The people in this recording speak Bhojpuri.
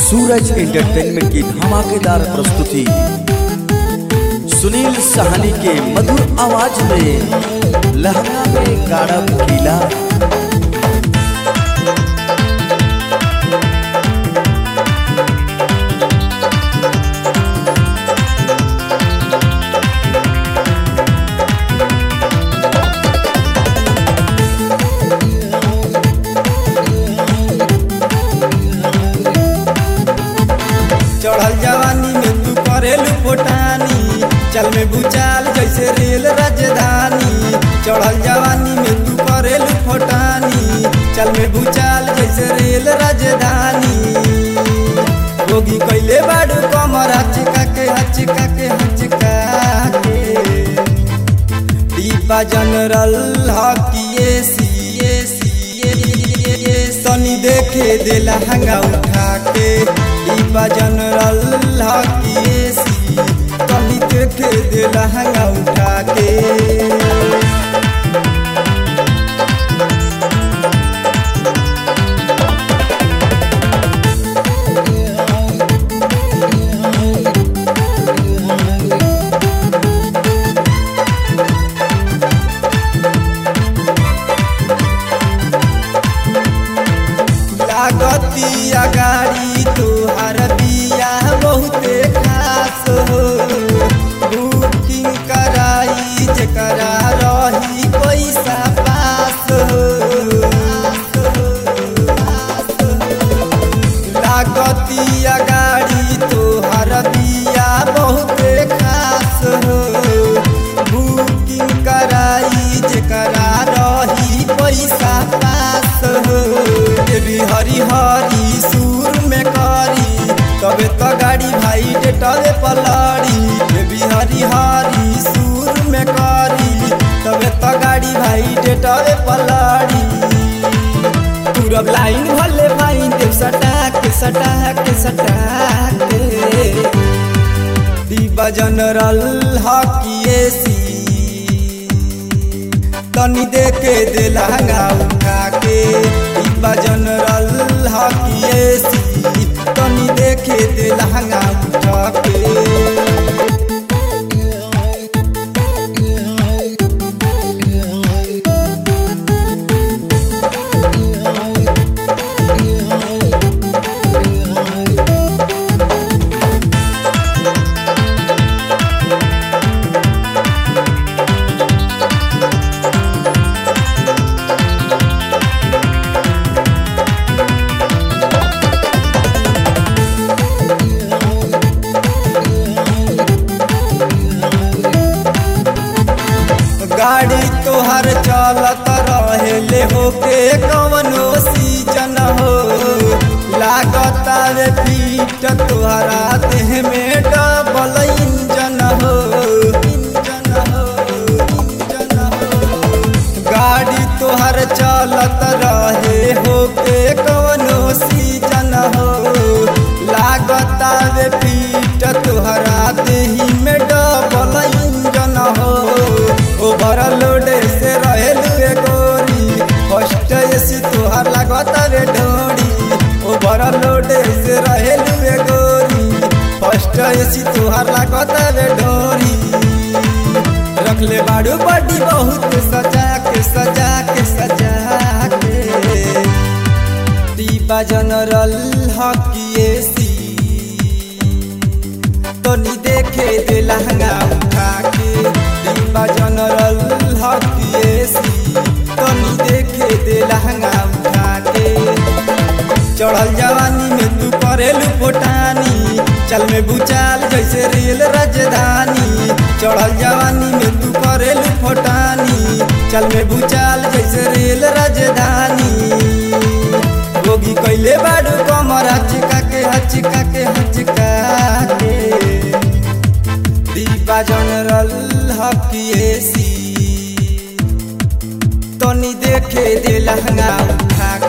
सूरज एंटरटेनमेंट की धमाकेदार प्रस्तुति सुनील सहानी के मधुर आवाज में लहंगा में गाढ़ा खीला चढ़ल जवानी में तू करेलू फोटानी चल में भूचाल जैसे रेल राजधानी चढ़ल जवानी में तू करेलू फोटानी चल में भूचाल जैसे रेल राजधानी रोगी कैले बाड़ू कमर हचका के हचका के हचका के दीपा जनरल हकिए सीए सीए सनी देखे देला हंगा उठा के दीपा जनरल हकिए सी सनी देखे देला हंगा उठा के लागतिया गाड़ी तोहर बिया बहुते खास हो बुकिंग कराई जेकरा रही पैसा पास हो लागतिया गाड़ी तोहर बिया बहुते खास हो बुकिंग कराई जेकरा रही पैसा पास हो देवी हरी हरी सुर में करी तबे तो गाड़ी भाई डेटवे पलड़ी देवी हरी हरी सुर में करी तबे तो गाड़ी भाई डेटवे पलड़ी पूरब लाइन भले भाई देव सटा के सटा के सटा के दीपा जनरल हकिए सी तनी देके दे लहंगा उठा के दीपा जनरल हकिए सी तनी देखे दे लहंगा उठा के गाड़ी तोहर चलत रहेले होके कवनो सीजन हो लागत रे पीट तोहरा देह में डबल इंजन हो इंजन हो इंजन हो गाड़ी तोहर चलत रहे होके कवनो सीजन हो लागत रे पीट तोहरा देही में डबल इंजन हो ओवरलोड से रहेलू ए गोरी फर्स्ट एसी तोहर लागत रे ढोरी ओवरलोड से रहेलू ए गोरी फर्स्ट एसी तोहर लागत रे ढोरी रखले बाड़ू बड़ी बहुत सजा के सजा के सजा के दीपा जनरल हकिए सी तनी देखे दे लहंगा उठा के दीपा जनरल हकिए सी तनी देखे दे लहंगा उठा के चढ़ल जवानी में तू करेलू फोटानी चल में भूचाल जैसे रेल राजधानी चढ़ल जवानी में तू करेलू फोटानी चल में भूचाल जैसे रेल राजधानी गोगी कैले बाड़ू कमर हचका के हचका के हचका के दीपा जनरल हकिए सी तनी देखे दे लहंगा उठा